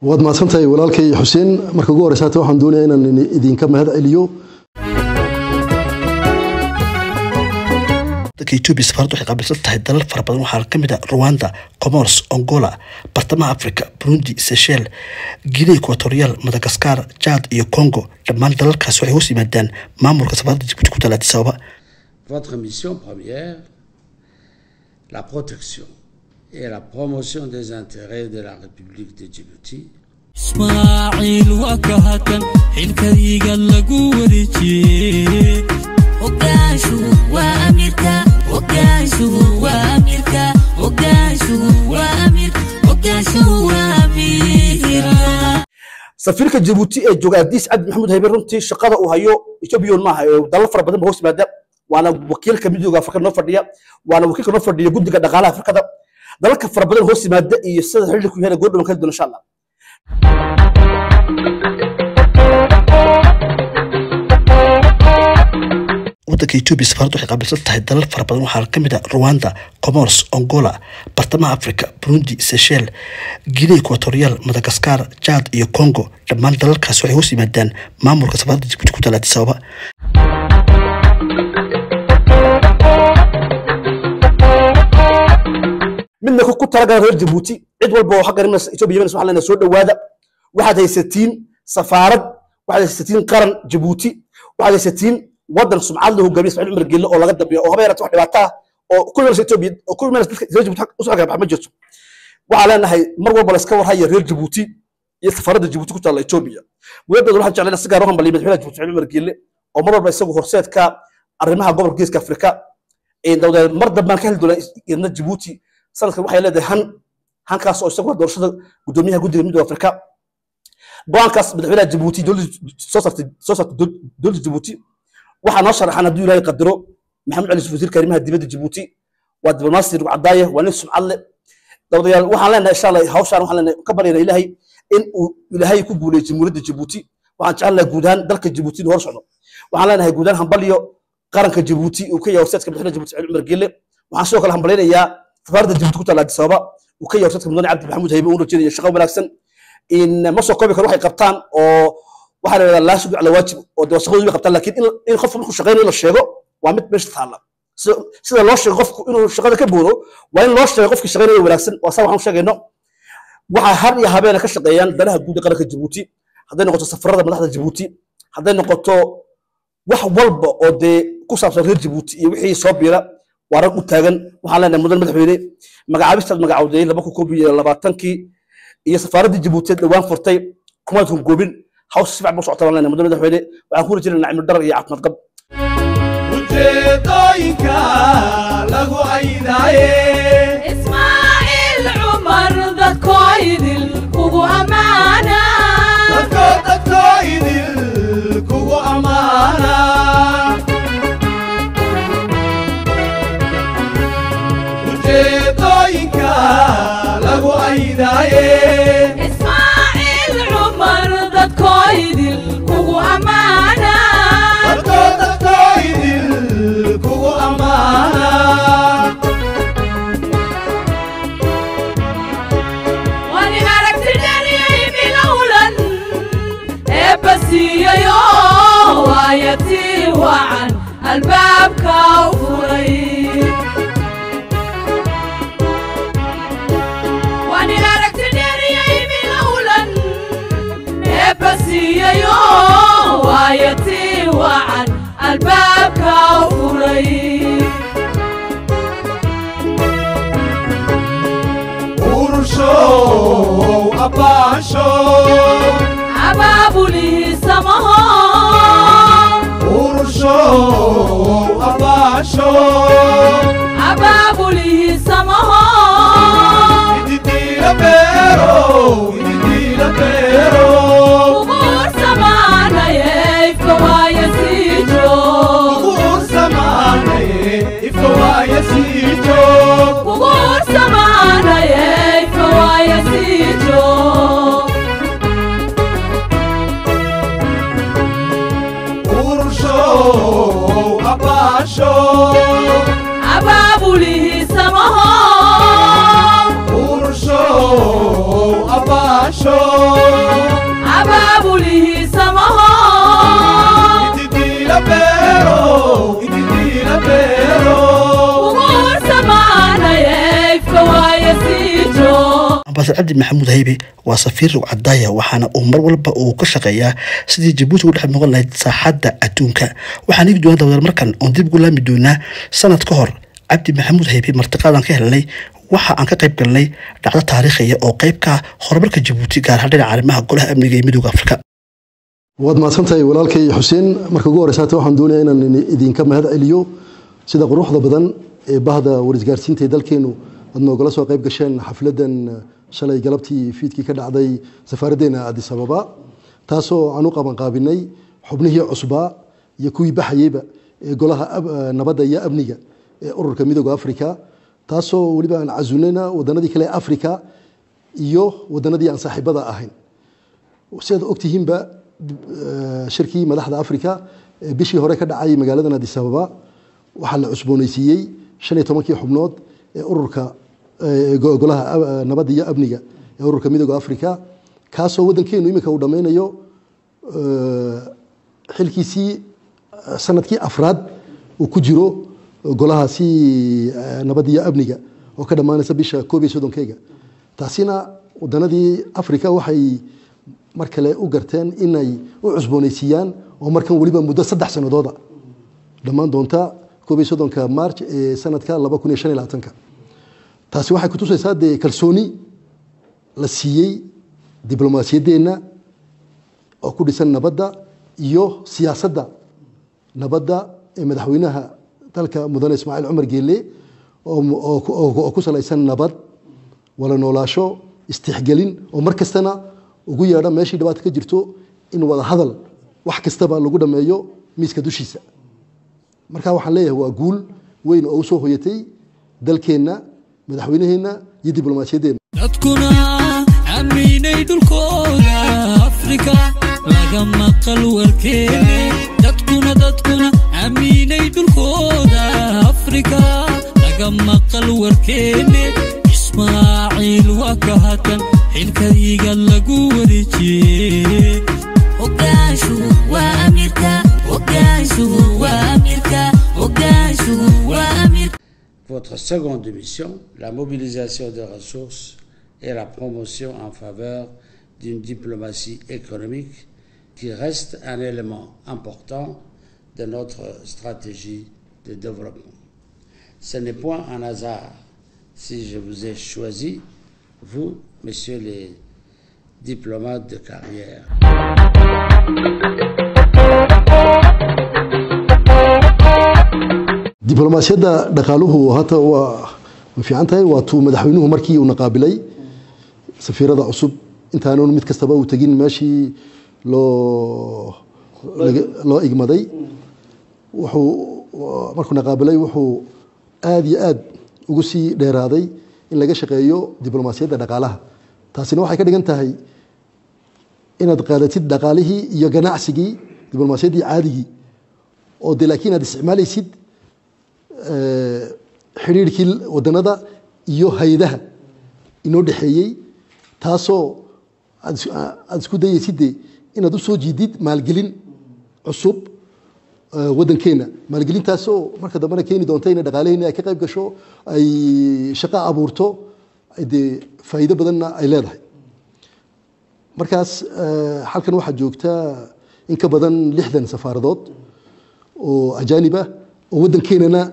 waad mahadsantahay walaalkay xuseen marka ugu horeysa hata waxaan doonaya inaan idinka mahad celiyo dalka etoobiya safaaradu waxay qaabilsan tahay dalal fara badan waxaa ka mid ah rwanda comoros angola bartamaha africa burundi seychel guinea equatorial madagascar jad iyo congo dhammaan dalalkaas waxay hoos yimaadaan maamulka safaaradda jibuuti ku taala addis ababa Votre mission première, la protection et la promotion des intérêts de la République de Djibouti ismaaciil waa ka hakan xilkadiga lagu wareejiyey Ogaanshu waa amirka, ogaanshu waa amirka, ogaanshu waa amir, ogaanshu waa amirka. safiirka jabuuti ee jooga adiis cabdi maxamuud haybe runtii shaqada uu hayo ethoobiyan maaha ee dalal fara badan ba hoos yimaada waana wakiilka midooda afrika noo fadhiya waana wakiilka noo fadhiya guddiga dhaqaalaha afrikada dalalka fara badan hoos yimaada iyo sida xilliku yahay goordhowan kala duwan insha allah waddanka etoobiya safaaradu waxay qaabilsan tahay dalal fara badan waxaa ka mid ah rwanda comoros angola bartamaha africa burundi seychel guinea equatorial madagascar jad iyo congo dhammaan dalalkaas waxay hoos yimaadaan maamulka safaaradda jibuuti ku taala addis ababa midna ku talagala reer jabuuti cid walba oo xagga nimanka etoobiya yemenis waxaa leenahay soo dhowaada waxaad haysatiin safaarad waxaad haysatiin qaran jabuuti waxaad haysatiin waddan sumcad leh hogaamiye ismaaciil cumar geelle oo laga dambeeyo oo haba yaraata wax dhibaato ah oo ku imanaysa etoobiya oo ku imanaysa dadka reer jabuuti usoo xagga bax ma jirto waxaa leenahay mar walba la iska warhaya reer jabuuti iyo safaaradda jabuuti ku taalla etoobiya mudadeeda waxaan jeclayna si gaar u hambaliya madaxweynaha jabuuti ismaaciil cumar geelle oo mar walba isagu horseedka arrimaha gobolka geeska afrika dawdeed mar dambaan ka heli doonaa idna jabuuti sanadkan waxay leedahay han hankaas oo isagu waa doorashada gudoomiyaha guddiga midooda afrika go-aankaas madaxweynaha jabuuti dowladda soo saartay soo saartay dowladda jabuuti waxaa noo sharaxan hadduu ilaahay qadaro maxamed cali yusuf wasiirka arrimaha dibadda jabuuti waa diblomaasi rugu cadaaye waa nin sumcad leh dawdayaal waxaan leenahay insha allah hawshaan waxaan leenahay ka baryana ilaahay in uu ilaahay ku guuleeyo jamhuuriyadda jabuuti waxaan jecelnahay guud ahaan dalka jabuuti inuu hor socdo waxaan leenahay guud ahaan hambaliyo qaranka jabuuti uu ka yahay horseedka madaxweynaha jabuuti cali cumar gelle waxaan sidoo kale hambalynayaa safaaradda jabuuti ku taalla addis ababa uu ka yahay horseedka mudane cabdi maxamuud haybe uu rajeenaya shaqo wanaagsan in ma soo koobi karo waxay qabtaan oo waxaa la yidhahdaa laa shukr cala waajib oo de shaqadoodu way qabtaan laakiin in- in qofku markuu shaqaynayo la sheego waa mid meesha taalla sida sida loo sheego qofku inuu shaqada ka boodo waa in loo sheego qofkii shaqaynaya wanaagsan waa saa waxaan u sheegayno waxaa har iyo habeena ka shaqeeyaan danaha guud ee qaranka jabuuti hadday noqoto safarada madaxda jabuuti hadday noqoto wax walba oo dee ku saabsan reer jabuuti iyo wixii soo biira waa rag u taagan waxaan leenahay mudan madaxweyne magacaabistaad magacawday laba kun koob iyo labaatankii iyo safaaraddii jabuuti dhowaan furtay kumaadkan goobin haws si fiican buu socota baan leenahay mudan madaxweyne waxaan ku rajaynaynaa cimri dharar iyo caafimaad qab ujeedooyinka lagu aydaaye Ismaaciil Cumar dadkoo idil kugu ammaana. dadko dadko idil kugu ammaana ujeedooyinka lagu aydaaye Ismaaciil Cumar dadkoo idil kugu ammaana. dadko dadko idil kugu ammaana Wani aragti dhariyay bilowlan eebba siiyayo waayatii wacan albaabka u furay Wani aragti dhariyay bilowlan eebba siiyayo waayatii wacan albaabka u furay urushow abbaasho abaabulihii samaho urushow abbaasho abaabulihii samaho ididiila beero ididiila beero uguur samaanaye ifka waaya sii joog uguur samaanaye ifka waaya sii joog uguur samaanaye ifka waaya sii joog masar cabdi maxamuud haybe waa safiir rugcadaaya waxaana uu mar walba uu ka shaqeeyaa sidii jabuuti ugu dhex muuqan lahayd saaxadda adduunka waxaan igi doona dawadal markan oon dib ugu laami doonaa sanad ka hor cabdi maxamuud haybe martiqaadan ka helnay waxa aan ka qayb galnay dhacdo taariikhiya oo qayb ka ah horumarka jabuuti gaar ahaan dhinaca arrimaha golaha amniga ee midooda afrika waad mahadsantahay walaalkay xuseen marka ugu horeysa hata waxaan doonayaa inaan idinka mahad celiyo sida quruxda badan ee bahda warisgaarsiinta ee dalkeenu aad noogala soo qayb gasheen xafladan shalay galabtii fiidkii ka dhacday safaaraddeena addis ababa taasoo aan u qabanqaabinay xubnihii cusbaa iyo kuwii baxayeyba ee golaha nabadda iyo amniga ee ururka midooda africa taasoo weliba aan casunayna wadanadii kale ee africa iyo wadanadii aan saaxiibada ahayn sidaad ogtihiinba shirkii madaxda africa ee bishii hore ka dhacay magaaladan addis ababa waxaa la cusbooneysiiyey shan iyo tobankii xubnood ee ururka golaha nabadda iyo amniga ee ururka midooda africa kaasoo waddankeenu iminka uu dhammaynayo xilkiisii sanadkii afraad uu ku jiro golahaasi nabadda iyo amniga oo ka dhammaanaysa bisha koob iyo soddonkeyga taasina wadanadii africa waxay mar kale u garteen inay u cusbooneysiiyaan oo markan weliba muddo saddex sanadooda dhammaan doonta koob iyo soddonka march ee sanadka laba kun iyo shan iyo labaatanka taasi waxay kutusaysaa dee kalsooni la siiyey diblomaasiyaddeenna oo ku dhisan nabadda iyo siyaasadda nabadda ee madaxweynaha dalka mudane ismaaciil cumar geelle oo ku salaysan nabad wala noolaasho istixgelin oo mar kastana ugu yeedha meeshii dhibaata ka jirto in wada hadal wax kastaba lagu dhammeeyo miiska dushiisa marka waxaan leeyahay waa guul weyn oo u soo hoyatay dalkeenna madaxweynaheenna iyo diblomaasiyaddeenna dadkuna aaminay dhulkooda afrika laga maqal warkeene dadkuna dadkuna aaminay dhulkooda afrika laga maqal warkeene ismaaciil waa ka hatan xilkadiga lagu wareejiyey Ogaanshuhu waa amirka, ogaanshuhu waa amirka, ogaanshuhu waa amirka. Votre seconde mission, la mobilisation des ressources et la promotion en faveur d'une diplomatie économique qui reste un élément important de notre stratégie de développement. Ce n'est point un hasard si je vous ai choisi, vous, messieurs les diplomates de carrière. diblomaasiyadda dhaqaaluhu hata waa way fiican tahay waa tuu madaxweynuhu markii uuna qaabilay safiirada cusub intaanan mid kastaba uu tegin meeshii loo laga- loo igmaday wuxuu markuuna qaabilay wuxuu aada iyo aad ugu sii dheeraaday in laga shaqeeyo diblomaasiyadda dhaqaalaha taasina waxay ka dhigan tahay inaad qaadatid dhaqaalihii iyo ganacsigii diblomaasiyaddii caadigii oo de laakiin aad isticmaalaysid eh, xidhiirhkii wadanada iyo hay-adaha inoo dhexeeyey taasoo aad is- aad isku dayaysid de inaad u soo jiidid maalgelin cusub eh, waddankeena maalgelintaasoo marka dambena keeni doonta inay dhaqaalaheena ay ka qayb gasho ay shaqo abuurto ay dee faa'iido badanna ay leedahay markaas eh, halkan waxaa joogta in ka badan lixdan safaaradood oo ajaanib ah oo waddankeenana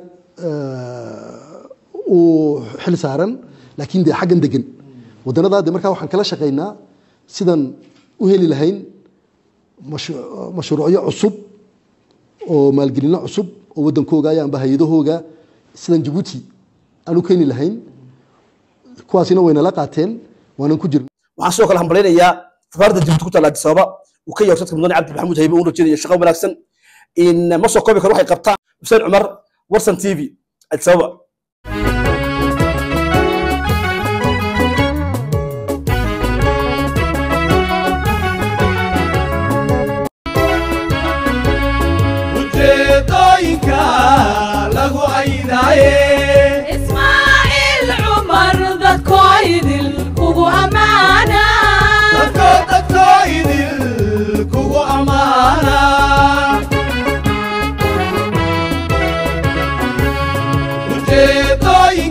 eh, uu xil saaran laakiin dee xaggan degan wadanadaa de markaa waxaan kala shaqaynaa sidan u heli lahayn mashu- mashruucyo cusub oo maalgelino cusub oo waddankooga amba hay-adahooga sidan jabuuti aan u keeni lahayn kuwaasina waynala qaateen waanan ku jirna waxaan sidoo kale hambalynayaa safaaradda jabuuti ku taalla addis ababa uu ka yahay dadka mudane cabdi maxamuud haybe uu rajeynaya shaqo wanaagsan in ma soo koobi karo waxay qabtaan xuseen cumar warsan t v addis ababa ujeedooyinka lagu caydaaye ismaaciil cumar dadkoo idil kugu ammaana dadko dadko idil kugu ammaana ujeedooyinka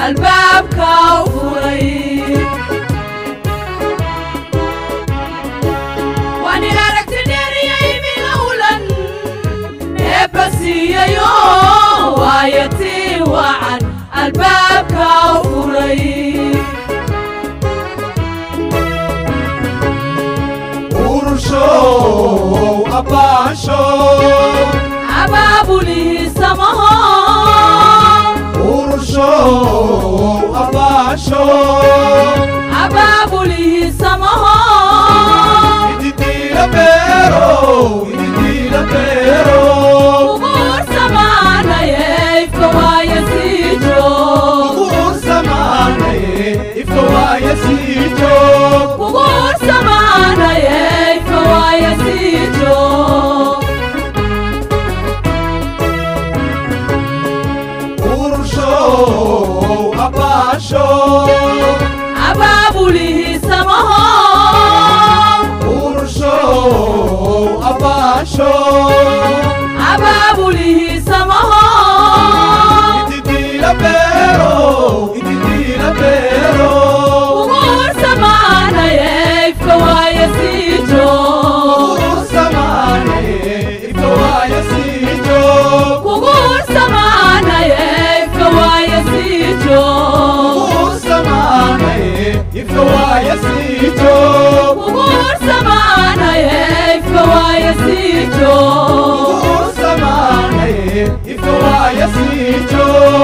albaabka u furay waan in aragti dheeriyay bilowlan eebba siiyayo waayatii wacan albaabka u furay urushow abaasho abaabulihiisamaho urushow abaasho abaabulihiisamaho ididiila beero ididiila beero uguursamaanaye ifka waaya siijo kuguursamaanaye ifka waaya siijo uguursamaanaye ifka waaya siijo urushow abaasho abaabulihiisamaho urushow abaasho abaabulihiisamaho ididiila beero ididiila beero uguursamaanaye ifka waaya siijo kuguursamaanaye ifka waaya siijo kuguursamaanaye ifka waaya siijo kuguursamaanaye ifka waaya siijo kuguursamaanaye ifka waaya siijo kuguursamaanaye ifka waaya siijo